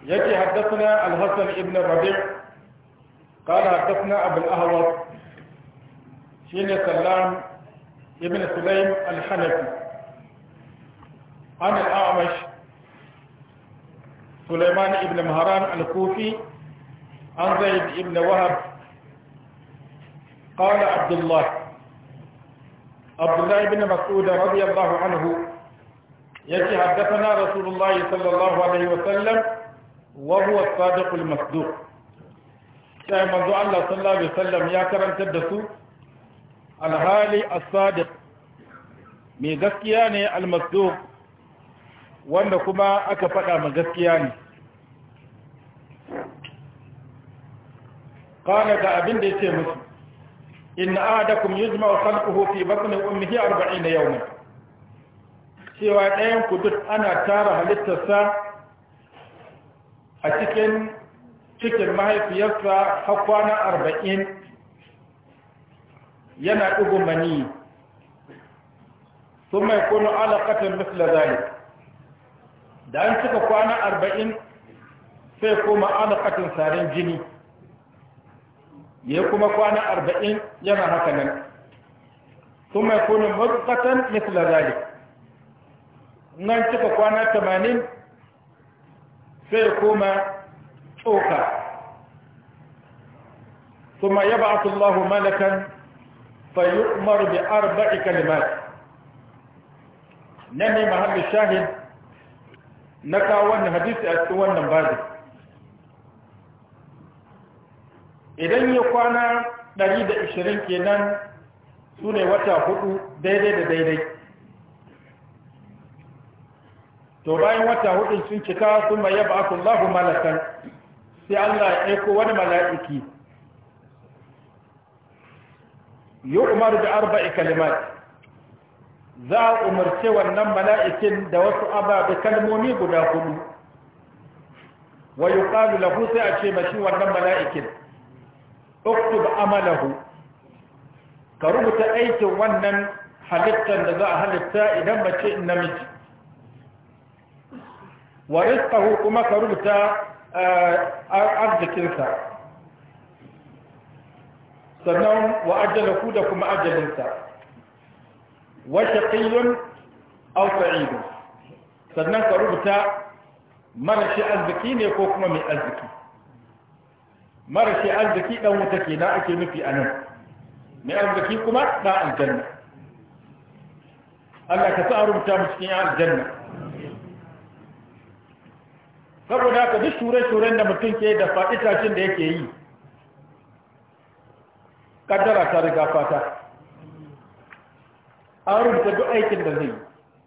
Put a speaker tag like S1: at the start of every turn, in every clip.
S1: يجي حدثنا الحسن ابن الربيع قال حدثنا أبو الأهوص شين سلام ابن سليم الحنفي عن الأعمش سليمان ابن مهران الكوفي عن زيد ابن وهب قال عبد الله عبد الله بن مسعود رضي الله عنه يجي حدثنا رسول الله صلى الله عليه وسلم وهو الصادق المصدوق sai manzo Allah sallallahu alaihi wasallam ya karantar da su alhali as-sadiq mai gaskiya ne al-masduq wanda kuma aka faɗa ma gaskiya ne qala ga abin da yace musu inna ahadakum yujma'u khalquhu fi batni ummihi 40 yawman cewa ɗayan ku duk ana tara halittarsa a cikin cikin mahaifiyarsa har kwana arba'in yana ɗigo mani sun mai kunu alaƙatan misla zalik da an cika kwana arba'in sai kuma alaƙatan sarin jini ya kuma kwana arba'in yana haka nan sun mai kunu matsatan misla zalik nan cika kwana tamanin sai kuma tsoka ثم يبعث الله ملكا فيؤمر بأربع كلمات نمي محل الشاهد نكا وانا حديث أتوانا بعد idan ya kwana 120 kenan su ne wata hudu daidai da daidai to bayan wata hudu sun cika sun mai yaba akullahu malakan sai Allah ya aiko wani mala'iki yi umar da arba'i kalimat za a umarce wannan mala'ikin da wasu ababe kalmomi guda hudu wa yi ƙalu lahu sai a ce mashi wannan mala'ikin uktub amalahu ka rubuta aikin wannan halittar da za a halitta idan mace in namiji wa rizqahu kuma ka rubuta arzikinsa sannan wa ajalahu da kuma ajalinsa wa shaqiyyun aw sa'idun sannan ka rubuta marashi arziki ne ko kuma mai arziki marashi arziki dan wuta kenan ake nufi anan mai arziki kuma da aljanna Allah ka sa rubuta mu cikin aljanna saboda haka duk shure-shuren da mutum ke da faɗi tashin da yake yi kaddara ta riga fata an rubuta duk aikin da zai yi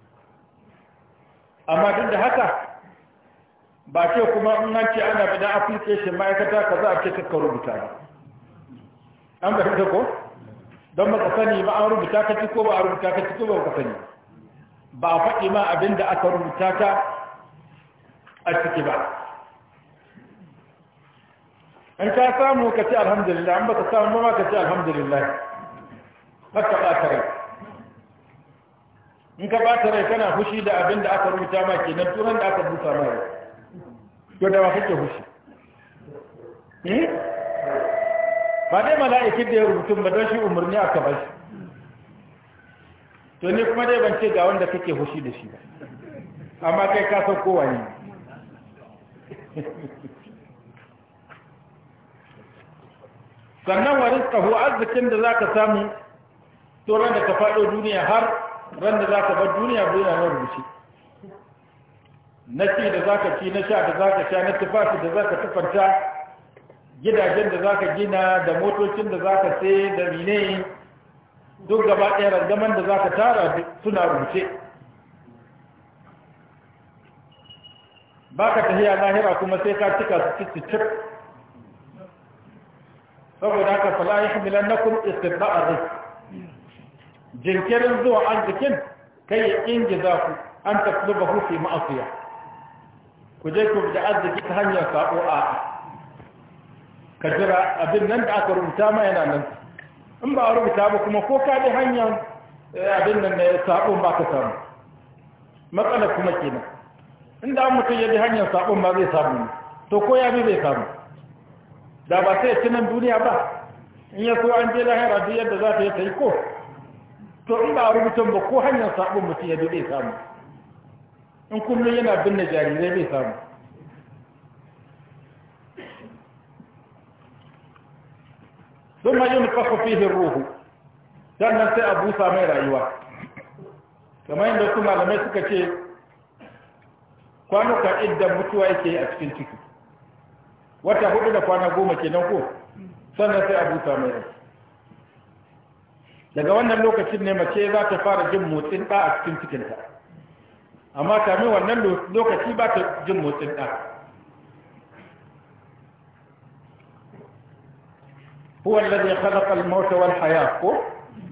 S1: amma duk da haka ba ce kuma in an ce ana bida application ma'aikata ka za a ce kakka rubuta ba an ba ta ko don baka sani ba an rubuta ka ci ko ba a rubuta ka ci ko ba ka sani ba a faɗi ma abin da aka rubuta ka a ciki ba in ka samu ka ce alhamdulillah an baka samu ma ka ce alhamdulillah haka ɓata rai in ka ɓata rai kana fushi da abin da aka rubuta ma kenan turan da aka busa ma rai to da wa kake fushi ba dai mala'ikin da ya rubutu ba don shi umarni aka ba shi to ni kuma dai ban ce ga wanda kake fushi da shi ba amma kai ka san kowa ne sannan wa rizqahu arzikin da zaka samu to ran da ka fado duniya har ran da zaka bar duniya bai na rubuce na ci da zaka ci na sha da zaka sha na tufafi da zaka tufanta gidajen da zaka gina da motocin da zaka sai da mine duk gaba ɗaya rangaman da zaka tara suna rubuce baka tafiya lahira kuma sai ka cika su cicicip saboda haka fala ya hamilan na kun istibda'ar rizq jinkirin zuwa arzikin kai ya ingiza ku an tasluba hu fi ma'asiya ku je ku da arziki ta hanyar sabo a ka jira abin nan da aka rubuta ma yana nan in ba a rubuta ba kuma ko ka bi hanyar abin nan da sabon ba ka samu matsala kuma kenan inda mutum ya bi hanyar sabon ba zai samu ne to ko ya bi bai samu da ba sai ci nan duniya ba in ya so an je lahira duk yadda za ta yi ta yi ko to in ba a rubutun ba ko hanyar sabon mutum ya bi bai samu in kullum yana binne jarirai bai samu ثم ينفخ فيه الروح sannan sai a busa mai rayuwa kamar yadda su malamai suka ce kwanuka idan mutuwa yake a cikin ciki wata hudu da kwana goma kenan ko sannan sai a busa mai rai daga wannan lokacin ne mace za ta fara jin motsin ɗa a cikin cikinta amma kamin wannan lokaci ba ta jin motsin ɗa هو الذي خلق الموت والحياة ko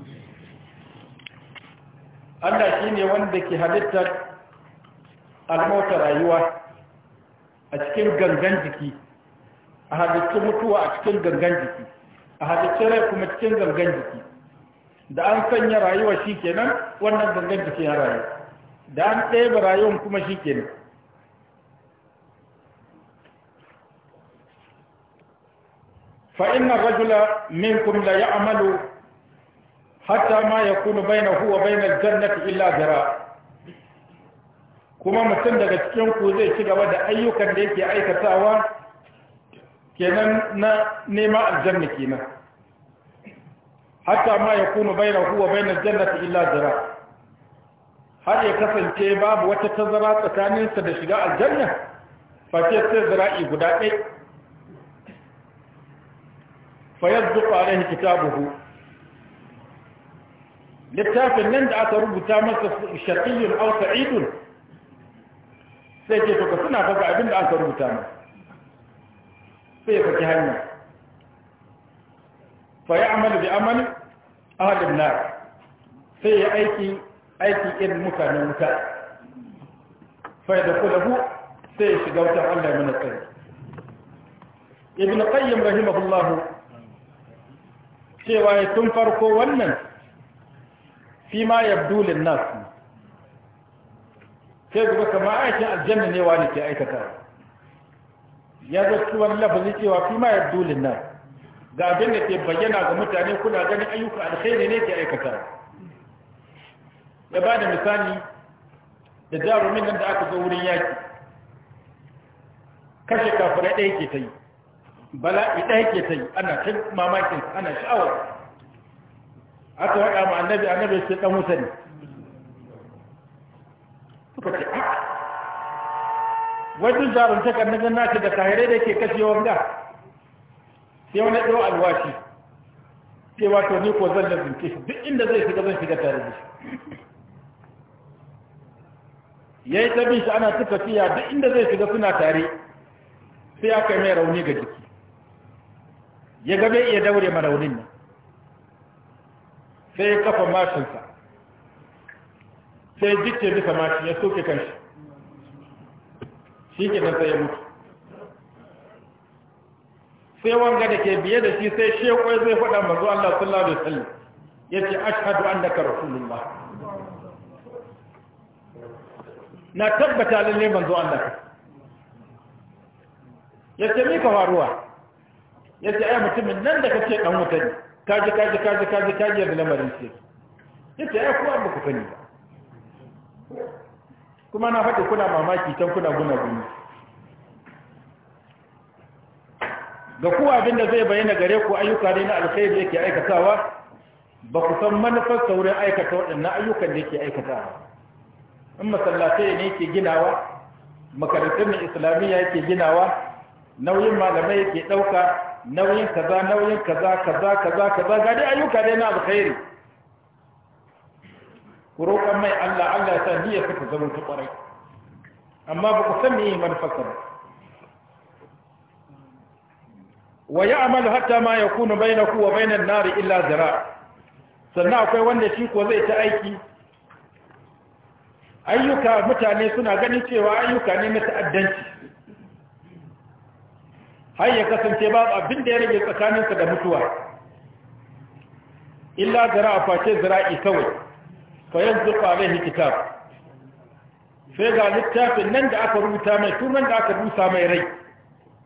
S1: Allah shi ne wanda ke halittar almauta rayuwa a cikin gangan jiki a halittar mutuwa a cikin gangan jiki a halittar rai kuma cikin gangan jiki da an sanya rayuwa shi kenan wannan gangan jiki ya rayu da an ɗaya rayuwan kuma shi kenan فإن الرجل منكم لا يعمل حتى ما يكون بينه وبين الجنة إلا ذراع kuma mutum daga cikin ku zai ci gaba da ayyukan da yake aikatawa kenan na nema aljanna kenan hatta ma ya kuma baina huwa baina jannati illa zira har ya kasance babu wata tazara tsakaninsa da shiga aljanna face sai zira'i guda ɗaya فيصدق عليه كتابه littafin nan da aka rubuta masa shaqiyyun aw sa'idun sai ce to ka suna faga abin da aka rubuta masa sai ya saki hanya fa ya'malu bi amali ahli an-nar sai ya aiki aiki irin mutanen wuta fa yadkhuluhu sai ya shiga wutar Allah min tsari ibn qayyim rahimahullahu cewa ya tun farko wannan fi ma yabdulin nasu sai zuba kama aikin aljanna ne wani ke aikata ya zo ciwon lafazi cewa fi ma yabdulin nasu ga abin da ke bayyana ga mutane kuna ganin ayyuka alkhairi ne ke aikata ya ba da misali da jarumin nan da aka zo wurin yaki kashe kafirai ɗaya ke ta yi bala'i ɗaya ke ta yi ana ta mamakin ana sha'awar aka waɗa ma annabi annabi sai ɗan wuta ne suka ce a wajen jarumtakar na gannaci da kahirai da ke kashe wanga sai wani ɗau alwashi sai wato ni ko zan lazince shi duk inda zai shiga zan shiga tare da shi ya yi tabi shi ana tuka fiya duk inda zai shiga suna tare sai aka yi mai rauni ga jiki ya ga bai iya daure ma raunin nan sai ya kafa mashinsa sai jikke bisa mashin ya soke kanshi shi ke nan sai ya mutu sai wanga da ke biye da shi sai shekwai zai faɗa mazu Allah sallallahu alaihi wasallam ya ce ashhadu annaka rasulullah na tabbata lalle manzo Allah ka ya ce mi ka faruwa ya ce ai mutumin nan da kace dan wuta ne kaji kaji kaji kaji kaji da lamarin shi ya ce ai kuwa ba ku sani ba kuma na faɗi kuna mamaki can kuna guna guni ga kuwa abinda zai bayyana gare ku ayyuka ne na alkhairi yake aikatawa ba ku san manufar saurin aikata waɗannan ayyukan da yake aikatawa in masallatai ne yake ginawa makarantun islamiyya yake ginawa nauyin malamai yake ɗauka nauyin kaza nauyin kaza kaza kaza kaza ga dai ayyuka dai na alkhairi ku roƙan mai Allah Allah ya sa niyyar ka zama ta ƙwarai amma ba ku san me manufarsa ba wa ya'malu hatta ma yakunu bainahu wa bainan nari illa zira sannan akwai wanda shi ko zai ta aiki ayyuka mutane suna ganin cewa ayyuka ne na ta'addanci har ya kasance ba abin da ya rage tsakaninsa da mutuwa illa zira a face zira'i kawai fa yanzu alaihi kitab sai ga littafin nan da aka rubuta mai tunan da aka rusa mai rai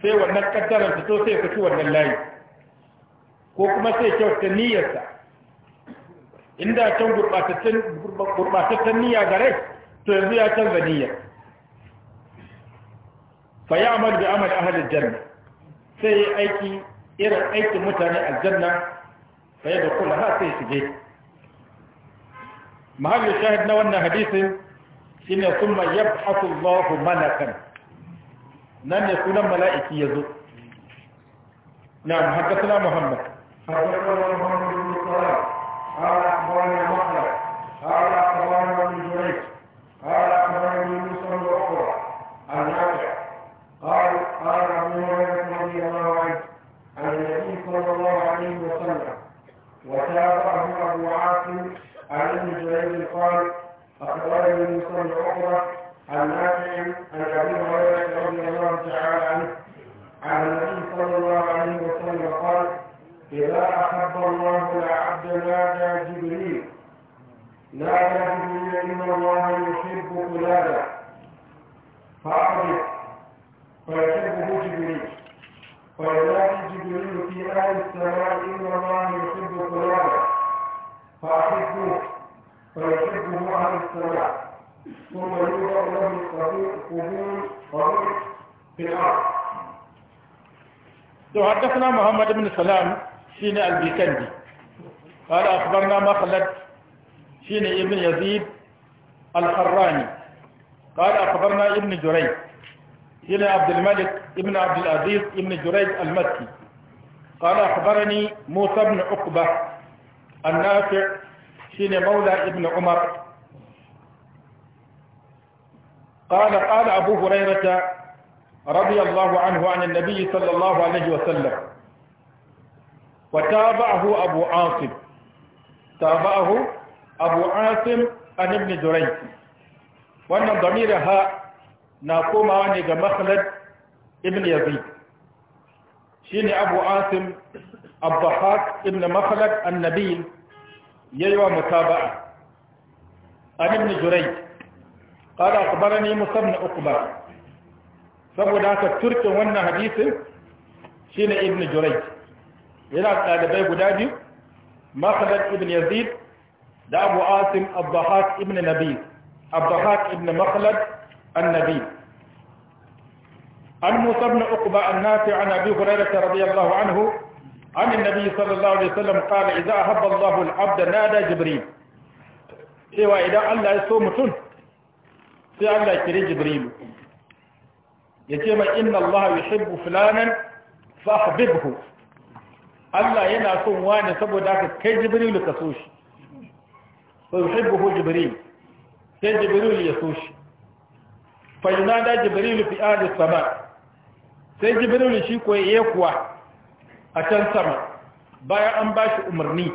S1: sai wannan kaddarar fito sai ya saki wannan layi ko kuma sai kyauta niyyarsa inda can gurɓatattun niyya gare to yanzu ya canza niyyar fa ya amal bi amal ahalin janna sai ya aiki irin aikin mutane aljanna fa ya da kula ha sai shige mahallin shahid na wannan hadisin shine summa yab'athu Allahu malakan nan ne sunan mala'iki yazo na'am haddathana Muhammad
S2: حدثنا محمد بن سلام قال اخبرنا مخلد قال اخبرنا ابن جريج قال اخبرني موسى بن عقبه عن نافع قال قال ابو هريره رضي الله عنه عن النبي صلى الله عليه وسلم وتابعه ابو عاصم عن ابن جريج قال اخبرني موسى بن عقبه عن نافع عن ابي هريره رضي الله تعالى عنه عن النبي صلى الله عليه وسلم قال إذا أحب الله العبد نادى جبريل نادى جبريل إن الله يحب فلانا فأعرف فيحبه جبريل فينادي جبريل في أهل السماء إن الله يحب فلانا فأحبه فيحبه أهل السماء ثم يوضع له القبول قبول في الأرض
S1: حدثنا محمد بن سلام شين البيكندي قال أخبرنا مخلد شين ابن يزيد الحراني قال أخبرنا ابن جريج شين عبد الملك ابن عبد العزيز ابن جريج المكي قال أخبرني موسى بن عقبة النافع شين مولى ابن عمر قال قال أبو هريرة رضي الله عنه عن النبي صلى الله عليه وسلم وتابعه أبو عاصم تابعه أبو عاصم عن ابن جريج وأن ضميرها نقوم عن مخلد ابن يزيد شيني أبو عاصم الضحاك ابن مخلد النبيل ييوى متابعة عن ابن جريج قال أخبرني موسى بن عقبة saboda haka turkin wannan hadisin shine ibn Jurayj yana ɗalibai guda biyu Makhlad ibn Yazid da Abu Asim Abdahak ibn Nabi Abdahak ibn Makhlad النبي عن موسى بن عقبة النافع عن أبي هريرة رضي الله عنه عن النبي صلى الله عليه وسلم قال إذا أحب الله العبد نادى جبريل cewa idan Allah ya so mutum sai Allah ya kire Jibrilu ya ce mai inna Allah yuhibbu fulanan fahbibhu Allah yana son wani saboda haka kai Jibrilu ka so shi fa yuhibbuhu Jibril sai Jibrilu ya so shi fa yunada Jibrilu fi ahli sama sai Jibrilu shi ko yayi kuwa a can sama bayan an bashi umarni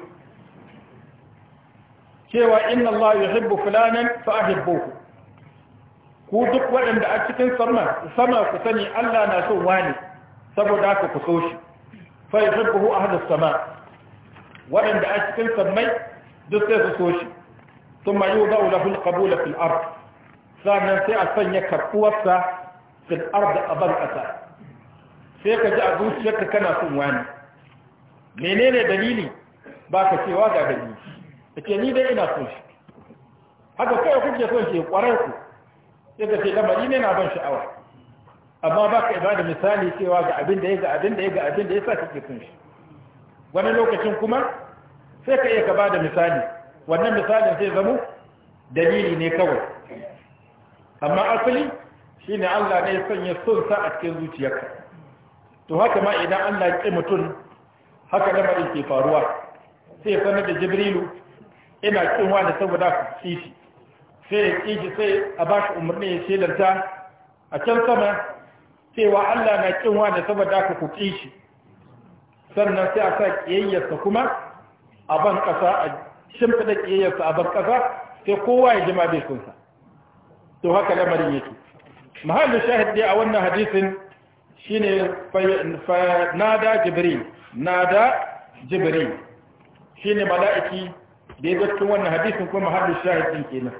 S1: cewa inna Allah yuhibbu fulanan fa ahibbuhu ku duk waɗanda a cikin sama sama ku sani Allah na son wani saboda haka ku so shi fa yuhibbuhu ahlus sama waɗanda a cikin sammai duk sai su so shi thumma yudau lahu alqabul fil ard sannan sai a sanya karbuwarsa fil ard aban ƙasa sai ka ji a zuciyarka kana son wani menene dalili ba ka cewa ga dalili ke ni dai ina son shi haka kai kuke son shi kwarai ku sai ka ce lamari ne na ban sha'awa amma ba ka ibada misali cewa ga abin da ya ga abin da ya ga abin da ya sa kake son shi wani lokacin kuma sai ka iya ka bada misali wannan misalin sai zamo dalili ne kawai amma asali shine Allah ne ya sanya son sa a cikin zuciyarka to haka ma idan Allah ya ƙi mutum haka lamarin ke faruwa sai ya sanar da jibrilu ina kin wani saboda ku ci shi sai ya ƙi shi sai a ba shi umarni ya shelanta a can sama cewa Allah na kin wani saboda ku ku ƙi shi sannan sai a sa ƙiyayyarsa kuma a ban ƙasa a shimfiɗa ƙiyayyarsa a ban ƙasa sai kowa ya jima bai kunsa to haka lamarin yake mahallin shahid dai a wannan hadisin shine fa nada jibril nada jibril shine mala'iki da ya cikin wannan hadisin kuma mahallin shahid din kenan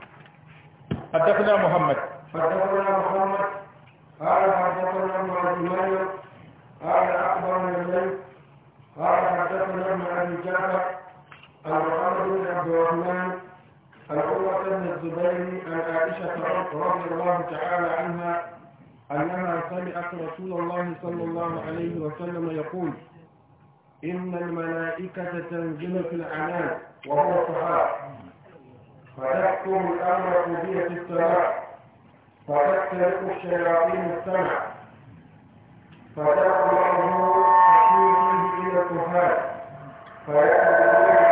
S1: حدثنا محمد
S2: حدثنا محمد قال حدثنا ابن عائشة رضي الله تعالى عنها أنها سمعت رسول الله صلى الله عليه وسلم يقول إن الملائكة تنزل في العنان وهو الصحاب فتحكم الأمر قضية السماء فتختلف الشياطين السمع فتقرأه تشير إلى الكهان فيأتي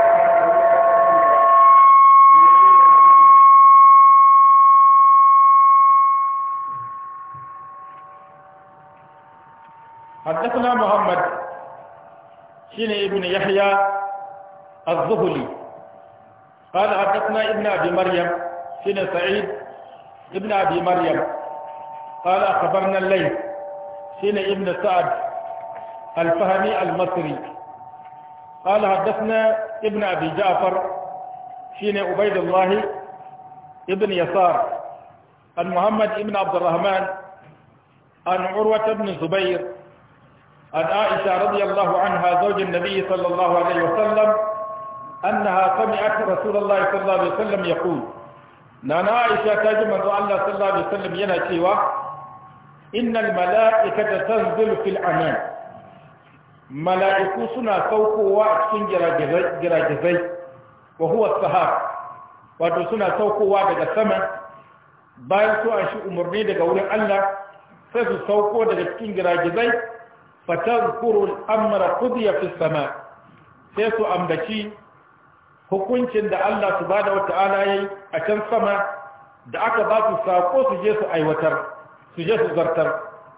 S1: حدثنا محمد شين ابن يحيى الزهلي قال حدثنا ابن أبي مريم شين سعيد ابن أبي مريم قال أخبرنا الليل شين ابن سعد الفهمي المصري قال حدثنا ابن أبي جعفر شين عبيد الله ابن يسار عن محمد ابن عبد الرحمن عن عروة بن الزبير عن عائشة رضي الله عنها زوج النبي صلى الله عليه وسلم أنها سمعت رسول الله صلى الله عليه وسلم يقول نانا عائشة تجمع الله صلى الله عليه وسلم ينشيوا إن الملائكة تنزل في العنان ملائكة سنة سوقوا وأكسن جراجزي وهو السهار wato suna saukowa daga sama bayan su an shi umarni daga wurin Allah sai su sauko daga cikin giragizai fatazkuru al-amra qudiya fi sama sai su ambaci hukuncin da Allah subhanahu wata'ala yayi a can sama da aka ba su sako su je su aiwatar su je su zartar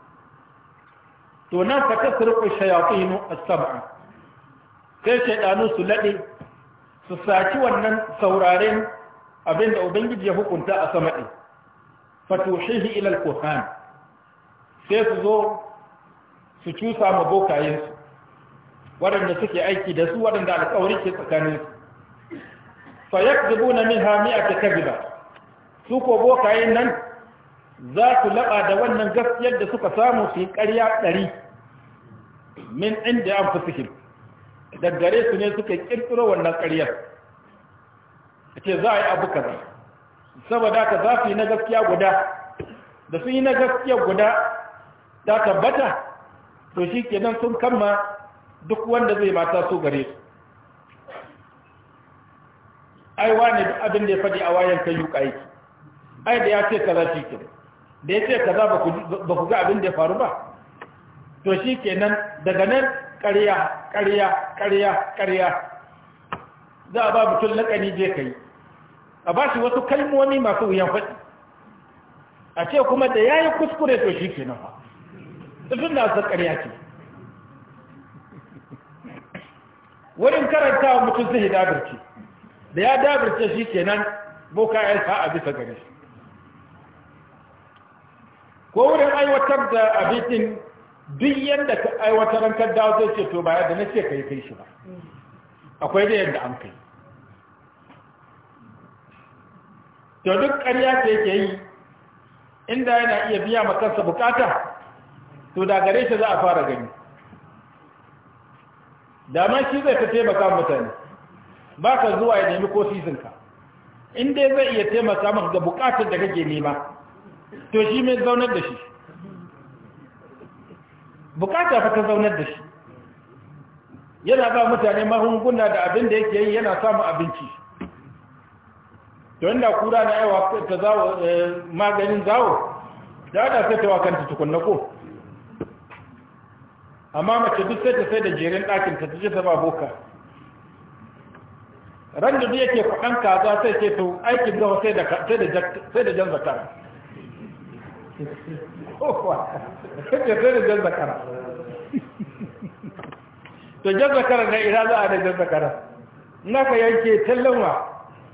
S1: to nan fatasriqu shayatin as-sam'a sai shaydanu su lade su saki wannan sauraren abinda ubangiji ya hukunta a sama din fatushihi ila al-kuhan sai su zo su cusa ma bokayensu waɗanda suke aiki da su waɗanda alƙawari ke tsakaninsu fa yakzubu na min hami'a ta kaziba su ko bokayen nan za su laɓa da wannan gaskiyar da suka samu su yi ƙarya ɗari min inda an fi daggare su ne suka ƙirƙiro wannan ƙaryar a ce za a yi abu kaza saboda ka za su yi na gaskiya guda da sun yi na gaskiya guda ta tabbata to shi kenan sun kama duk wanda zai mata so gare su ai wane duk abin da ya faɗi a wayan kai yuka yake ai da ya ce kaza shi kenan da ya ce kaza ba ku ga abin da ya faru ba to shi kenan daga nan ƙarya ƙarya ƙarya ƙarya za a ba mutum laƙani je ka yi a ba shi wasu kalmomi masu wuyan faɗi a ce kuma da ya yi kuskure to shi kenan ba tun da su ƙarya ce wurin karanta wa mutum zai dabirce da ya dabirce shi kenan boka ya sa a bisa gare shi ko wurin aiwatar da abincin duk yadda ka aiwatar an kan dawo zai ce to ba yadda na ce ka yi kai shi ba akwai da yadda an kai to duk ƙarya ce yake yi inda yana iya biya makansa bukata to da gare shi za a fara gani dama shi zai ta taimaka mutane ba ka zuwa ya nemi ko sizinka in dai zai iya taimaka maka ga bukatar da kake nema to shi mai zaunar da shi bukata fa ta zaunar da shi yana ba mutane magunguna da abin da yake yi yana samun abinci to inda kura na yawa ta zawo maganin zawo da da sai ta wakanta tukunna ko amma mace duk sai ta sai da jerin ɗakin ta je ta ba boka ran da yake kwaɗan kaza sai ce to aikin gawa sai da sai da jan zakara sai da jan zakara to jan zakara na ina za a da jan zakara na ka yanke tallanwa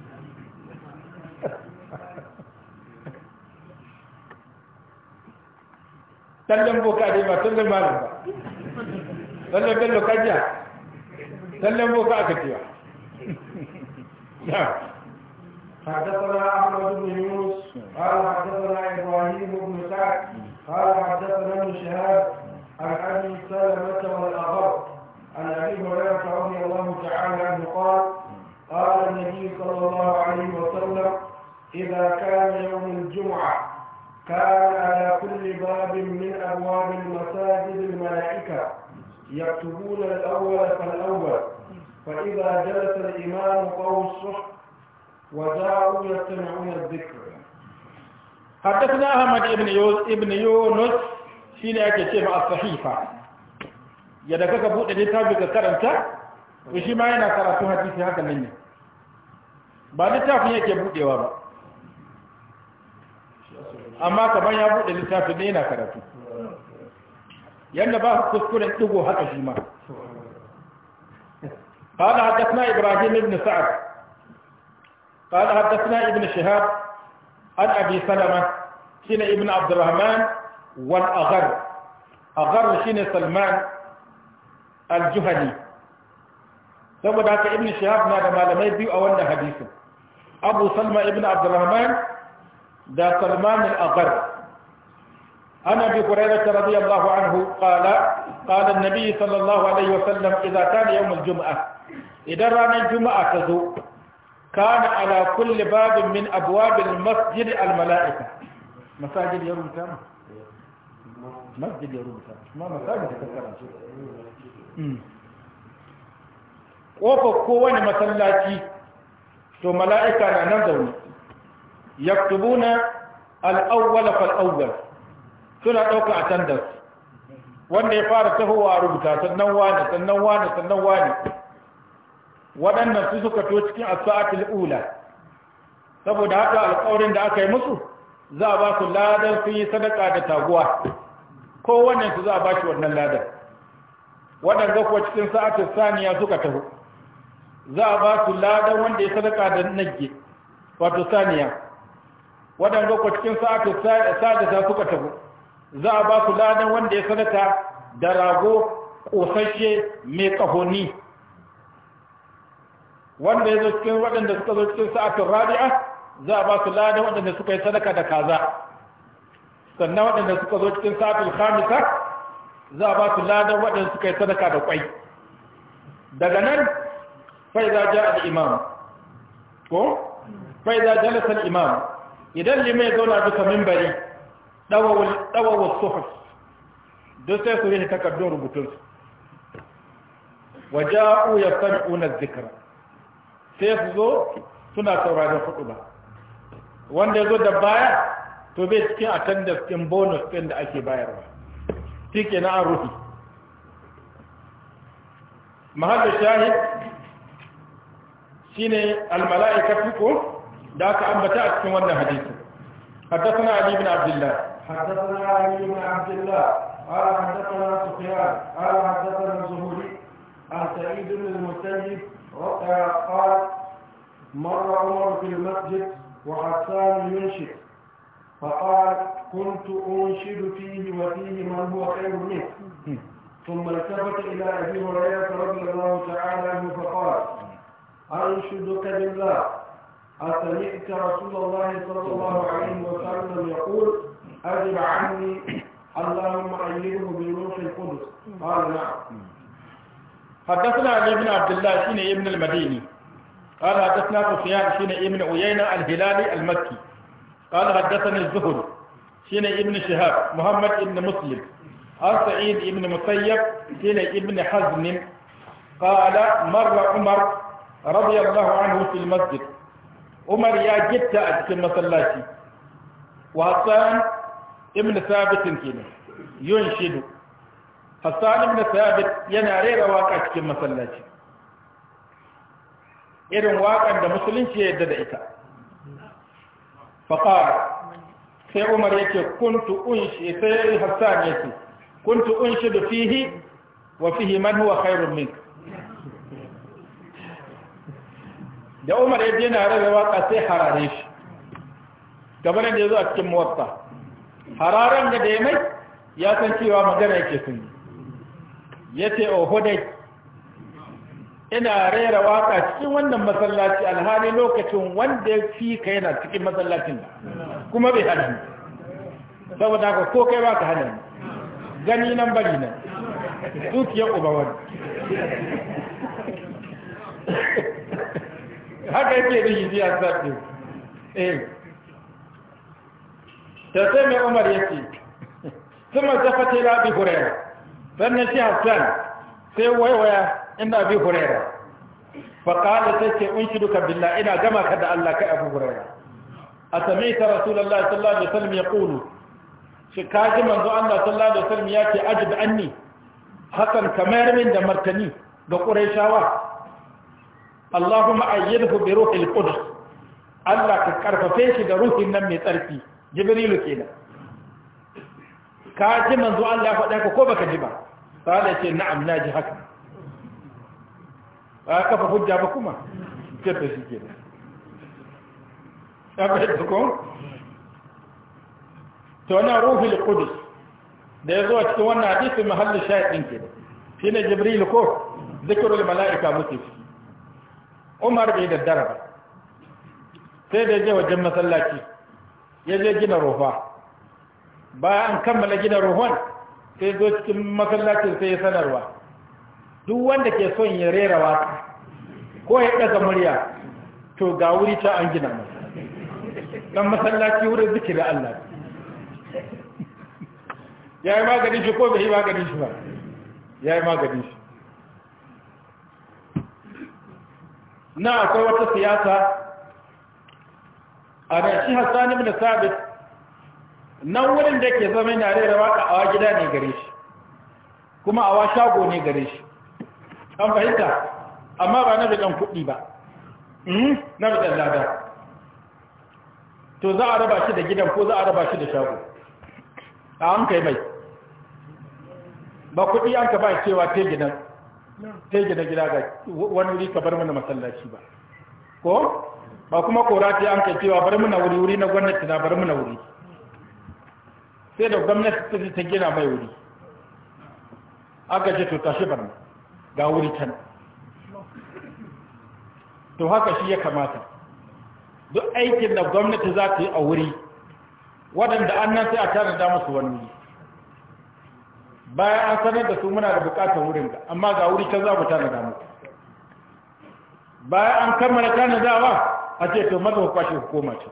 S1: tallan boka dai ba tallan malam ba tallan bello kajiya tallan boka aka cewa
S2: حدثنا احمد بن يونس قال حدثنا ابراهيم بن سعد قال حدثنا ابن شهاب عن ابي سلمه والاغر عن ابي هريره رضي الله تعالى عنه قال قال النبي صلى الله عليه وسلم اذا كان يوم الجمعة كان على كل باب من أبواب المساجد الملائكة يكتبون الأول فالأول فإذا جلس الإمام قووا الصحف وجاءوا يستمعون الذكر
S1: حدثنا أحمد ابن يونس ابن يونس shine ake ce ma as-sahifa yadda kaka bude littafi ka karanta to shi ma yana karatu hadisi haka nan ne ba littafin yake budewa ba amma kamar ya bude littafi ne yana karatu yadda ba kuskuren digo haka shi ma قال حدثنا إبراهيم بن سعد قال حدثنا ابن شهاب عن أبي سلمة شين ابن عبد الرحمن والأغر أغر شين سلمان الجهني saboda haka ibn shahab na da malamai biyu a wannan hadisin abu salma ibn abdurrahman da salman al-aghar ana bi hurairah radiyallahu anhu qala qala an-nabi sallallahu alaihi wasallam idza kana yawm al-jum'ah idan ranar juma'a ta zo kana ala kulli babin min abwab al-masjid al-mala'ika masajid ya rubuta ma masjid ya rubuta ma masajid ka karanta ƙofar kowane masallaci to mala'ika na nan zaune yaktubuna al'awwala fal'awwal suna ɗauka a tandas wanda ya fara tahowa a rubuta sannan wani sannan wani sannan wani waɗannan su suka to cikin asa'atul ula saboda haka alƙawarin da aka yi musu za a ba su ladan sun yi sadaka da taguwa kowannen su za a ba shi wannan ladan waɗanda kuwa cikin sa'atul saniya suka taho za a ba su ladan wanda ya sadaka da nage wato saniya waɗanda ku cikin sa'atu sadisa suka tafi za a ba su ladan wanda ya sadaka da rago ƙosashe mai ƙahoni wanda ya zo cikin waɗanda suka zo cikin sa'atun rabi'a za a ba su ladan waɗanda suka yi sadaka da kaza sannan waɗanda suka zo cikin sa'atun khamisa za a ba su ladan waɗanda suka yi sadaka da ƙwai daga nan فإذا جاء الإمام فإذا جلس الإمام إذا لم يدون بك منبري دووا الصحف دو سيسوه تكدون ربطنس وجاءوا يستمعون الذكر سيسوه suna sauraron hudu ba wanda ya zo da baya to bai cikin attendance ɗin bonus ɗin da ake bayarwa shi ke na an rufi mahallin shahid shine almala'ikatu ko da aka ambata a cikin wannan hadisi حدثنا علي بن عبد الله
S2: حدثنا علي بن عبد الله قال حدثنا سفيان قال حدثنا الزهري عن سعيد بن المسيب قال مر عمر في المسجد وحسان ينشد فقال كنت انشد فيه وفيه من هو خير منه ثم التفت الى ابي هريره رضي الله تعالى عنه فقال أنشدك بالله أسمعت رسول الله صلى الله عليه وسلم يقول أجب عني اللهم أيده بروح القدس قال نعم
S1: حدثنا علي بن عبد الله شين ابن المديني قال حدثنا سفيان شين ابن عيينة الهلالي المكي قال حدثني الزهري شين ابن شهاب محمد ابن مسلم عن سعيد ابن مسيب شين ابن حزم قال مر عمر رضي الله عنه في المسجد عمر يا جدت أتكلم مسلاتي وحسان ابن ثابت كنا ينشد حسان ابن ثابت يناري رواق أتكلم مسلاتي irin waƙar da musulunci ya yadda da ita faƙar sai umar yake kuntu unshi sai hassan yake kuntu unshi da fihi wa fihi man huwa khairun minka da umar ya je na rarra waka sai harare shi gabar da ya zo a cikin muwatta hararen da da ya mai ya san cewa magana yake sun yi ya ce oho dai ina rera waka cikin wannan masallaci alhali lokacin wanda ya fi ka yana cikin masallacin kuma bai hana saboda haka ko kai baka hana gani nan bari nan dukiyar uba wani haka yake da yi a zaɓe eh ta sai mai umar ya ce ثم التفت إلى أبي هريرة فأنا شيء حسان سوى ويا إن أبي هريرة فقال سيتي أنشدك بالله إنا كما كدى الله كأبو هريرة أسمعت رسول الله صلى الله عليه وسلم يقول شكاج من ذو الله صلى الله عليه وسلم ياتي أجب عني حسن كمار من دمرتني بقريشاوة اللهم أيده بروح القدس الله كرف فيش بروح النمي تركي جبريل كده ka ji manzo Allah ya faɗa ka ko baka ji ba sai ce na'am na ji haka ba kafa hujja ba kuma ce ta shi ke da ba da ko to na ruhul qudus da yazo a cikin wannan hadisi mahallin shahidin ke da shine jibril ko zikrul malaika muke ciki umar bai daddara ba sai da je wajen masallaci ya je gina rofa bayan an kammala gina ruhun sai zo cikin masallacin sai ya sanarwa duk wanda ke son ya rera waka ko ya ɗaga murya to ga wuri ta an gina masa dan masallaci wurin zikirin Allah ya yi maganin shi ko bai yi maganin shi ba ya yi maganin shi na akwai wata siyasa a da shi hassani bin sabit nan wurin da ke zama yana rera waka awa gida ne gare shi kuma awa shago ne gare shi an fahimta amma ba na bidan kuɗi ba na bidan lada to za a raba shi da gidan ko za a raba shi da shago a an kai mai ba kuɗi an ka ba cewa te gidan te gina gida ga wani wuri ka bar mana masallaci ba ko ba kuma kora ce an kai cewa bar mana wuri wuri na gwamnati na bar mana wuri sai da gwamnati ta gina mai wuri aka ce to tashi barna ga wuri can to haka shi ya kamata duk aikin da gwamnati za ta yi a wuri waɗanda an nan sai a tana da musu wani wuri bayan an sanar da su muna da bukatar wurin ga amma ga wuri can za mu tana da muku bayan an kammala tana dawa a ce to maza ku kwashe hukuma ce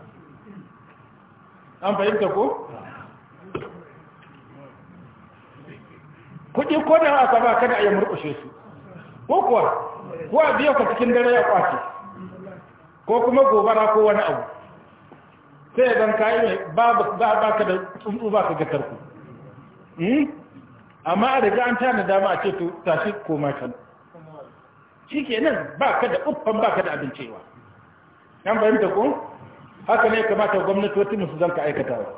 S1: an fahimta ko? kuɗi ko da aka ba kada a yi murƙushe su ko kuwa ko a biya ka cikin dare ya kwace ko kuma gobara ko wani abu sai zan kayi mai ba ka da tsuntsu ba ka ga tarku amma a daga an tana dama a ce to tashi koma can shi ke nan ba ka da uffan ba ka da abincewa yan bayanta ko haka ne kamata gwamnatoci musu zan ka aikatawa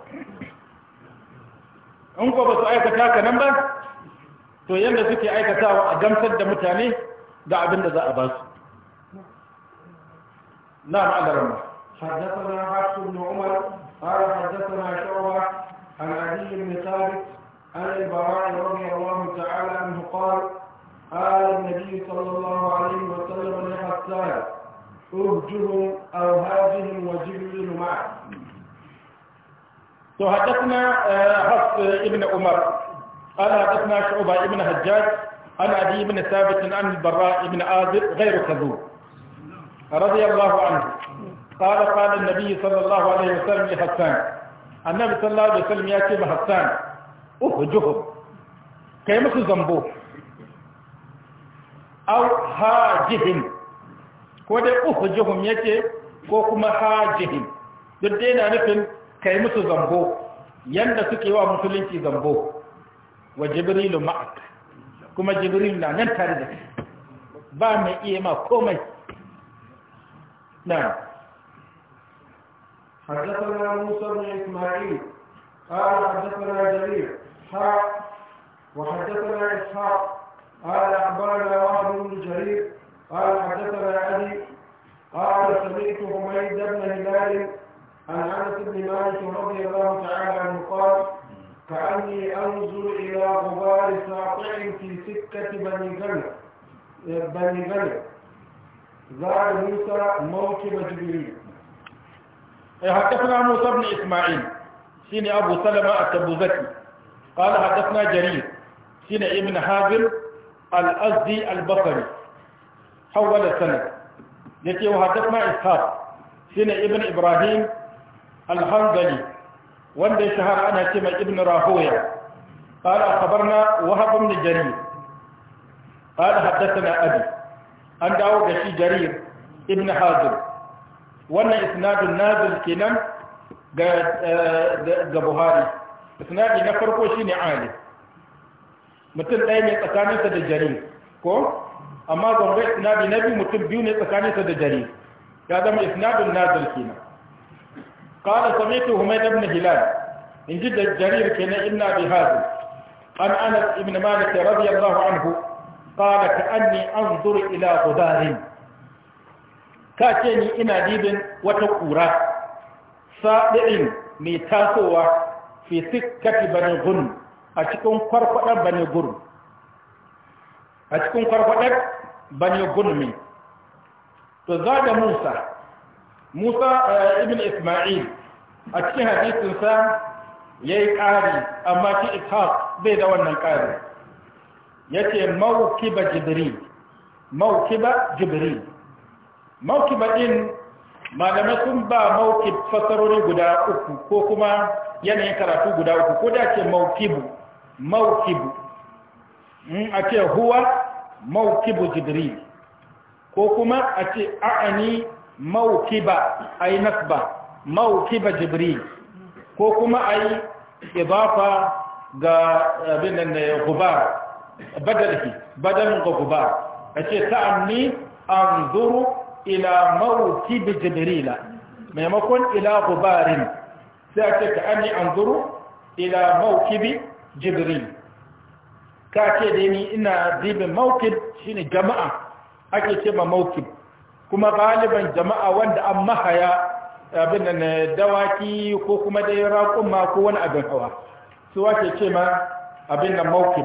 S1: in ko ba su aikata ka nan ba to yadda suke aikatawa a gamsar da mutane da abin da za a ba su na ma'adarar ma
S2: حدثنا حفص بن عمر قال حدثنا شعبة عن علي بن ثابت عن البراء رضي الله تعالى عنه قال قال النبي صلى الله عليه وسلم لحسان ارجهم او هاجهم وجبريل معه
S1: حدثنا حفص ابن عمر قال حدثنا شعبة ابن حجاج عن أبي بن ثابت عن البراء بن عازب غير كذوب رضي الله عنه قال قال النبي صلى الله عليه وسلم لحسان النبي صلى الله عليه وسلم يأتي بحسان أهجهم كيف زنبو أو هاجهم ko dai uhjuhum yake ko kuma hajihim duk dai na nufin kai musu zambo yanda suke wa musulunci zambo wa jibrilu ma'ak kuma jibril na nan tare da kai ba mai iya ma komai na
S2: حدثنا موسى بن اسماعيل قال حدثنا جرير حاء وحدثنا اسحاق قال اخبرنا وهب بن جرير قال حدثنا ابي قال سمعت حميد بن هلال عن انس بن مالك رضي الله تعالى عنه قال كأني أنظر إلى غبار ساطع في سكة بني غنم بني غنم زار موسى موكب جبريل
S1: حدثنا موسى بن إسماعيل سين أبو سلمة التبوذكي قال حدثنا جرير سين ابن حازم الأزدي البصري حول السنة يتي وحدثنا إسحاق سين ابن إبراهيم الحنظلي wanda ya shahara ana ce mai ibn rahoya قال أخبرنا وهب بن جرير قال حدثنا أبي أن داود شي جرير ابن حازم وأن إسناد النازل كنم ga Buhari isnadi na farko shine Ali mutum ɗaya ne tsakaninsa da Jarir ko amma gombe isnadi na biyu mutum biyu ne tsakaninsa da Jarir ya zama isnadun nazil kenan qala sami'tu Humayd ibn Hilal in ji da Jarir kenan ibn Abi Hazim an Anas ibn Malik radiyallahu anhu qala ka'anni anzuru ila ghudarin ka ce ni ina dibin wata kura saɗi'in mai tasowa fi sikkati bane gun a cikin kwarkwadar bane gun a cikin kwarkwadar bane gun mai to za da musa musa ibn isma'il a cikin hadisinsa ya yi ƙari amma shi ishaq bai da wannan ƙari ya ce maukiba jibril maukiba jibril maukiba ɗin malamai sun ba maukib fasarori guda uku ko kuma yanayin karatu guda uku ko da ce maukibu maukibu in a ce huwa maukibu jibril ko kuma a ce a'ani maukiba a yi nasba maukiba jibril ko kuma a yi idafa ga abin nan da gubar badalhi badalin ga gubar a ce ta'anni an zuru ila mawkib jibrila maimakon ila gubarin sai a ce ka an yi an zuru ila mawkib jibril ka ce da ni ina dibin mawkib shine jama'a ake ce ma mawkib kuma galiban jama'a wanda an mahaya abin nan dawaki ko kuma dai raƙumma ko wani abin hawa su ake ce ma abin nan mawkib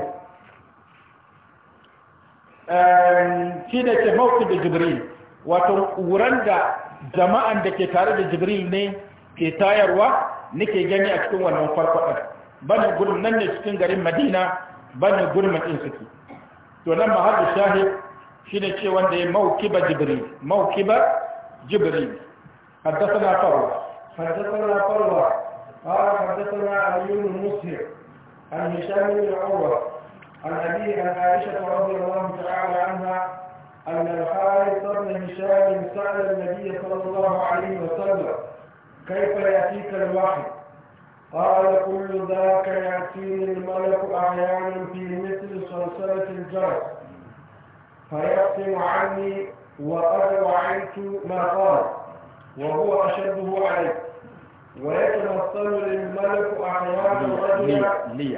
S1: shi da ce mawkib da jibril wato ƙuran da jama'an da ke tare da jibril ne ke tayarwa nake gani a cikin wannan farfaɗar bane gurin nan ne cikin garin madina bane gurin ɗin suke to nan mahallu shahid shi ne ce wanda ya maukiba jibril maukiba jibril حدثنا فروة
S2: حدثنا فروة قال حدثنا علي بن مسهر عن هشام بن عروة عن أبيه عن عائشة رضي الله تعالى عنها أن الحارث بن هشام سأل النبي صلى الله عليه وسلم كيف يأتيك الوحي قال كل ذاك يأتيني الملك أحيانا في مثل صلصلة الجرس فيقسم عني وقد وعيت ما قال وهو أشده عليه ويتمثل للملك أحيانا رجلا
S1: لي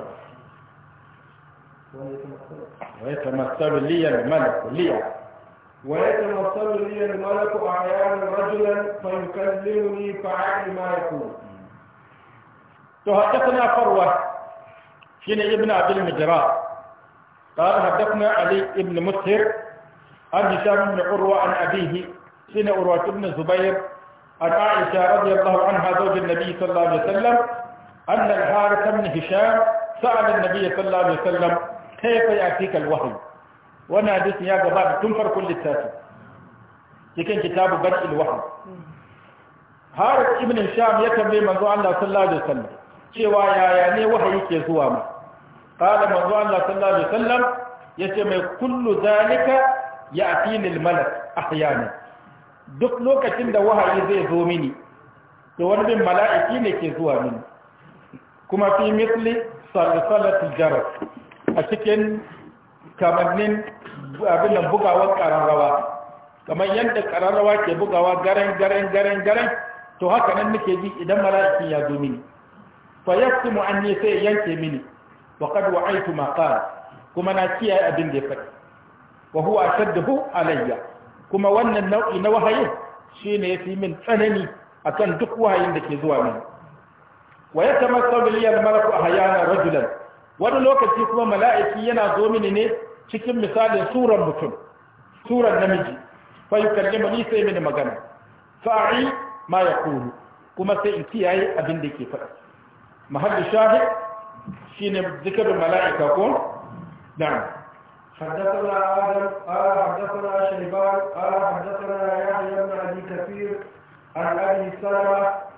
S1: ويتمثل لي الملك لي
S2: ويتمثل لي الملك أحيانا رجلا فيكلمني فعلي ما يقول
S1: تحدثنا فروة شين ابن عبد المجراء قال حدثنا علي ابن مسهر عن هشام بن عروة عن أبيه شين عروة بن الزبير عن عائشة رضي الله عنها زوج النبي صلى الله عليه وسلم أن الحارث بن هشام سأل النبي صلى الله عليه وسلم كيف يأتيك الوحي وانا حديث يا جماعة تنفر كل التاسي cikin kitabu bad'il wahyi Harith ibn Hisham ya tambaye manzo Allah sallallahu alaihi wasallam cewa yaya ne wahayi ke zuwa ma qala manzo Allah sallallahu alaihi wasallam yace mai kullu zalika ya'tini al-malak ahyana duk lokacin da wahayi zai zo mini to wani bin mala'iki ne ke zuwa mini kuma fi misli salsalatul jaras a cikin kamannin abin nan bugawar kararrawa kamar yadda kararrawa ke bugawa garen garen garen garen to haka nan nake ji idan mala'iki ya zo mini fa yaqsimu anni sai yanke mini wa qad wa'aytu ma qala kuma na kiyaye abin da ya faɗi wa huwa ashadduhu alayya kuma wannan nau'i na wahayin shine yafi min tsanani akan duk wahayin da ke zuwa mini wa yatamassalu li al-malaku ahyana rajulan wani lokaci kuma mala'iki yana zo mini ne cikin misalin suran mutum suran namiji fa yukallima ni sai mini magana fa'i ma yaqulu kuma sai in kiyaye abin da yake faɗa mahallu shahid shine zikrul mala'ika ko na'am
S2: حدثنا آدم قال حدثنا شيبان قال حدثنا يحيى بن أبي كثير عن أبي سلمة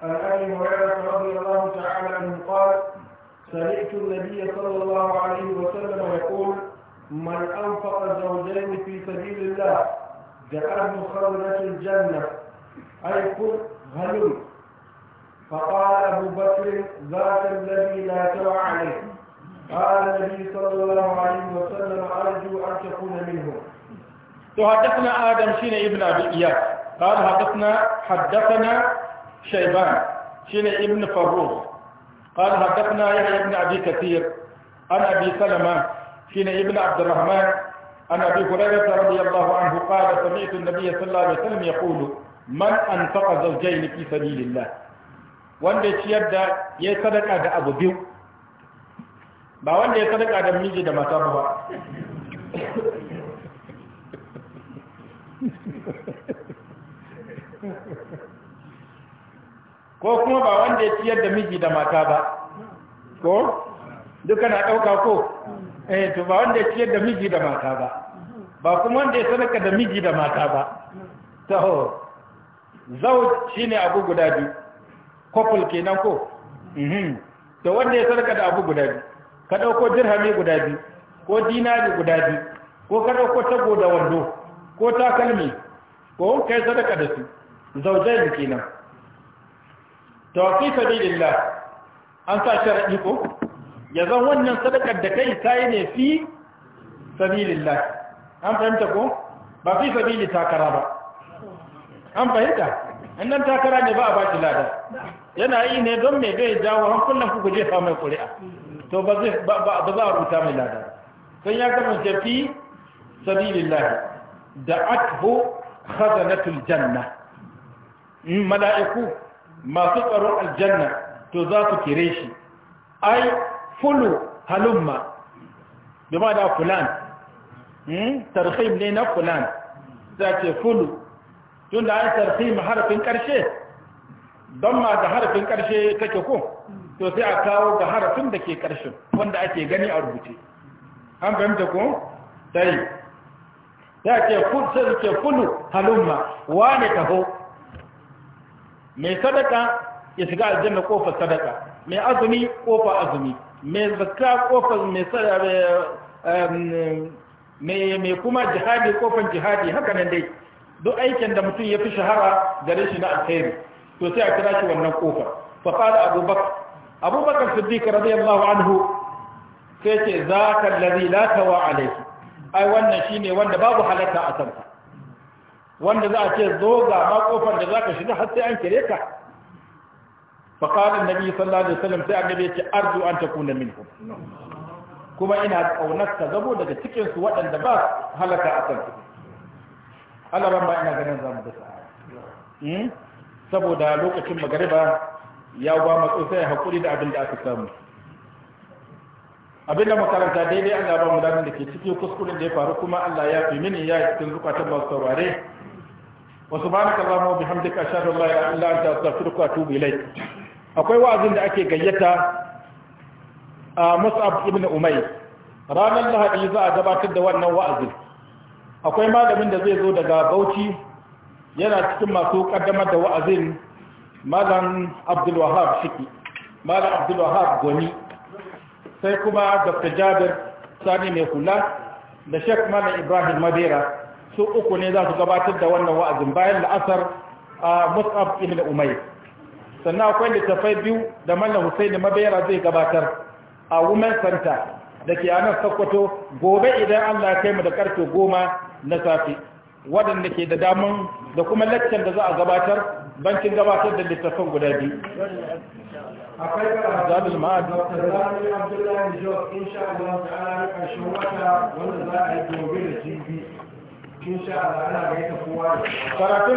S2: عن ابي هريره رضي الله تعالى عنه قال سمعت النبي صلى الله عليه وسلم يقول من انفق زوجين في سبيل الله جعله خزنه الجنه اي كل هلم فقال ابو بكر ذاك الذي لا ترى عليه قال النبي صلى الله عليه وسلم ارجو ان تكون منهم
S1: حدثنا آدم شين ابن أبي إياس قال حدثنا حدثنا شيبان شين ابن فروخ قال حدثنا يحيى بن أبي كثير عن أبي سلمة شين ابن عبد الرحمن عن أبي هريرة رضي الله عنه قال سمعت النبي صلى الله عليه وسلم يقول من أنفق زوجين في سبيل الله wanda ya ciyar da ya yi sadaka da abu biyu ba wanda ya sadaka da miji da mata ba ko kuma ba wanda ya ciyar da miji da mata ba ko duka na ɗauka ko eh to ba wanda ya ciyar da miji da mata ba ba kuma wanda ya sadaka da miji da mata ba taho zau shine abu guda biyu couple kenan ko mhm to wanda ya sadaka da abu guda biyu ka ɗauko dirhami guda biyu ko dinari guda biyu ko ka ɗauko tago da wando ko takalmi ko kai sadaka da su zaujai kenan to fi sabilillah an sa sharadi ko ya zan wannan sadakar da kai sai ne fi sabilillah an fahimta ko ba fi sabili takara ba an fahimta annan takara ne ba a baki lada yana yi ne don me zai jawo hankulan ku guje fa mai ƙuri'a to ba zai ba za a rubuta mai lada sai ya kasance fi sabilillah da athu khazanatul janna mala'iku masu tsaron aljanna to za su kire shi ai fulu halumma bi ma da fulan tarhim ne na fulan za ce fulu tun da an tarhim harafin karshe don ma ga harafin karshe take ko to sai a kawo ga harafin da ke karshen wanda ake gani a rubuce an fahimta ko sai ya ce sai ke fulu halumma wane taho mai sadaka ya shiga aljanna kofar sadaka mai azumi kofar azumi mai zakka kofar mai mai kuma jihadi kofar jihadi haka nan dai duk aikin da mutum ya fi shahara gare shi na alkhairi to sai a kira shi wannan kofar fa qala abubakar abubakar siddiq radiyallahu anhu sai ce zaka allazi la tawa alayhi ai wannan shine wanda babu halatta a kansa wanda za a ce zo ga ma kofar da zaka shiga har sai an kire ka fa qala annabi sallallahu alaihi wasallam sai annabi ya ce arju an takuna minhum kuma ina kaunar ka zabo daga cikin su waɗanda ba halaka a kan su Allah ban ba ina ganin zamu da sa'a saboda lokacin magariba ya ba matso sai hakuri da abin da aka samu abin da makaranta daidai Allah ba mu da ke cikin kuskuren da ya faru kuma Allah ya fi mini ya cikin zukatan masu saurare وسبحانك اللهم وبحمدك اشهد ان لا اله الا انت استغفرك واتوب اليك akwai wa'azin da ake gayyata a Mus'ab ibn Umayr ranar Lahadi za a gabatar da wannan wa'azin akwai malamin da zai zo daga Bauchi yana cikin masu kaddamar da wa'azin Malam Abdul Wahhab Shiki Malam Abdul Wahhab Goni sai kuma Dr. Jabir Sani mai kula da Sheikh Malam Ibrahim Madera su uku ne za su gabatar da wannan wa'azin bayan la'asar a mus'ab ibn umayr sannan akwai littafai biyu da mallam husaini mabayara zai gabatar a women center da ke anan sokoto gobe idan allah ya kai mu da karfe goma na safe waɗanda ke da damun da kuma laccan da za a gabatar bancin gabatar da littafan guda biyu
S2: akwai karatu
S1: zadul ma'ad
S2: Dr. Zani Abdullahi Jos insha Allah ta'ala na ƙarshen wata wanda za a yi gobe da jibi insha Allah ana gaita kowa da kowa
S1: karatun